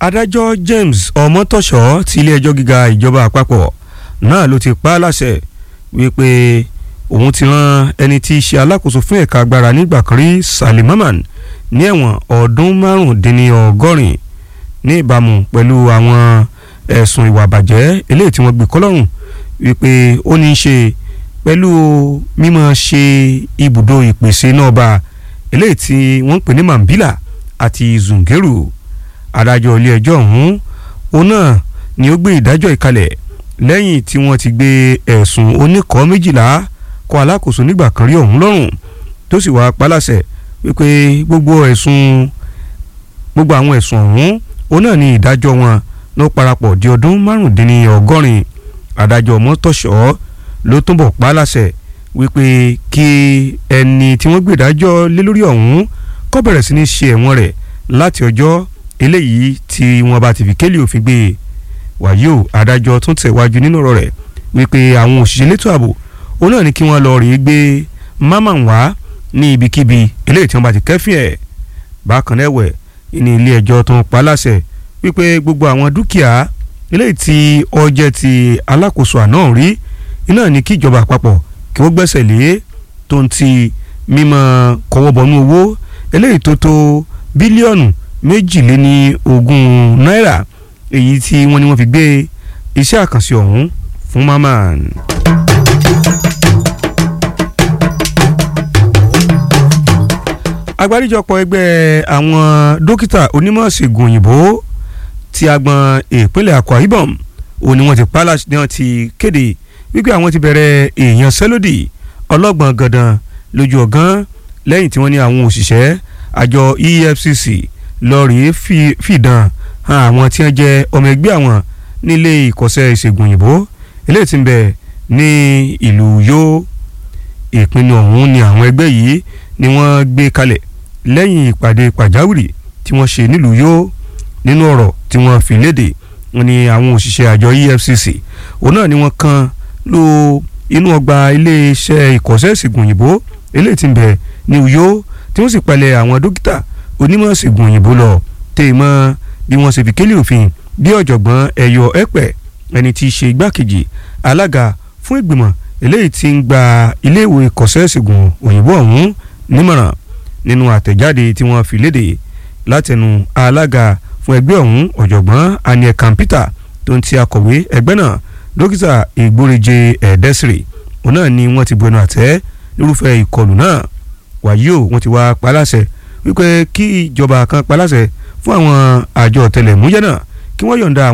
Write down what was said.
adájọ́ James Ọmọtọ́ṣọ́ ti ilé-ẹjọ́ gíga ìjọba àpapọ̀ náà ló ti pa á láṣẹ wípé òun ti rán ẹni tí í ṣe alákòóso fún ẹ̀ka agbára nígbà kan rí Salim Mamman ní ẹ̀wọ̀n ọdún márùndínlọ́gọ́rin ní ìbámu pẹ̀lú àwọn ẹ̀sùn ìwà àbàjẹ́ eléyìí tí wọ́n gbé kọ́lọ́rùn wípé ó ní í ṣe pẹ̀lú mímọ̀ ṣe ibùdó ìpèsè náà bá eléyìí tí wọ́n ń pè ní Mambila àti Zungeru adájọ́ ilé ẹjọ́ ọ̀hún òun náà ni ó gbé ìdájọ́ ìkalẹ̀ lẹ́yìn tí wọ́n ti gbé ẹ̀sùn oníkọ́ méjìlá kọ́ alákòóso nígbà kan rí ọ̀hún lọ́rùn tó sì wáá paláṣẹ wípé gbogbo ẹ̀sùn gbogbo àwọn ẹ̀sùn ọ̀hún òun náà ni ìdájọ́ wọn ló parapọ̀ di ọdún márùndínlọ́gọ́rin adájọ́ mọ́tòṣọ́ ló túnbọ̀ paláṣẹ wípé kí ẹni tí wọ́n gbé ìdájọ́ lé lórí ọ̀hún kó bẹ̀rẹ̀ sí ní ṣe ẹ̀wọ̀n rẹ̀ láti ọjọ́ eléyìí tí wọ́n bá ti fi kélé òfin gbé e wàyí o adájọ́ tún tẹ̀wájú nínú ọ̀rọ̀ rẹ̀ wípé àwọn òṣìṣẹ́ elétò ààbò òun náà ní kí wọ́n lọ rèé gbé Mamman wá ní ibikíbi eléyìí tí wọ́n bá ti kẹ́fìn ẹ̀ bákan náà ẹ̀wẹ̀ ní ilé ẹjọ́ tó ń pa láṣẹ wípé gbogbo àwọn dúkìá eléyìí tí ó jẹ́ ti alákòóso àná rí iná ní kí ìjọba àpapọ̀ kí wọ́n gbẹ́sẹ̀ lé tó ń ti mímọ́ kọ́wọ́bọnú owó eléyìí tó tó bílíọ̀nù méjìléní ogún náírà èyí tí wọ́n ní wọ́n fi gbé iṣẹ́ àkànṣe ọ̀hún fún Mamman. agbáríjọpọ̀ ẹgbẹ́ àwọn dókítà onímọ̀ ṣègùn òyìnbó ti agbọn ìpínlẹ̀ Akwa Ibom òní wọ́n ti pálá ní wọ́n ti kéde wípé àwọn ti bẹ̀rẹ̀ èèyàn sẹ́lódì ọlọ́gbọ̀n gandan lójú ọ̀gán lẹ́yìn tí wọ́n ní àwọn òṣìṣẹ́ àjọ EFCC lọ́ọ̀rì fìdán hàn àwọn tí wọ́n jẹ́ ọmọ ẹgbẹ́ àwọn nílé ìkọ́sẹ́ ìṣègùn òyìnbó eléyìí tí ń bẹ ní ìlú yó ìpinnu ọ̀hún ni àwọn ẹgbẹ́ yìí ni wọ́n gbé kalẹ̀ lẹ́yìn ìpàdé pàjáwìrì tí wọ́n ṣe nílùú yó nínú ọ̀rọ̀ tí wọ́n fi léde wọ́n ní àwọn òṣìṣẹ́ àjọ EFCC òun náà ni wọ́n kan lu inú ọgbà iléeṣẹ́ ìkọ́sẹ́ ìṣègùn òyìnbó eléyìí tí ń bẹ ní Uyo tí wọ́n sì palẹ̀ àwọn dókítà onímọ̀ ìṣègùn òyìnbó lọ tẹ̀ mọ́ bí wọ́n ṣe fi kélé òfin bí ọ̀jọ̀gbọ́n ẹ̀yọ ẹ̀pẹ̀ ẹni tí í ṣe igbákejì alága fún ìgbìmọ̀ eléyìí tí ń gba iléèwé ìkọ́sẹ́ ìṣègùn òyìnbó ọ̀hún nímọ̀ràn nínú àtẹ̀jáde tí wọ́n fi léde látẹnu alága fún ẹgbẹ́ ọ̀hún ọ̀jọ̀gbọ́n aniel kampita tó ń ti akọ̀wé ẹgbẹ́ náà dókítà ìgbóríje ẹ̀ẹ́dẹ́sìrì òun náà ni wọ́n ti bu ẹnu àtẹ́ lórúfẹ́ ìkọlù náà wàyí o wọ́n ti wá paláṣẹ wípé kí ìjọba kan paláṣẹ fún àwọn àjọ ọ̀tẹlẹ̀múyẹ́ náà kí wọ́n yọ̀ǹda àwọn.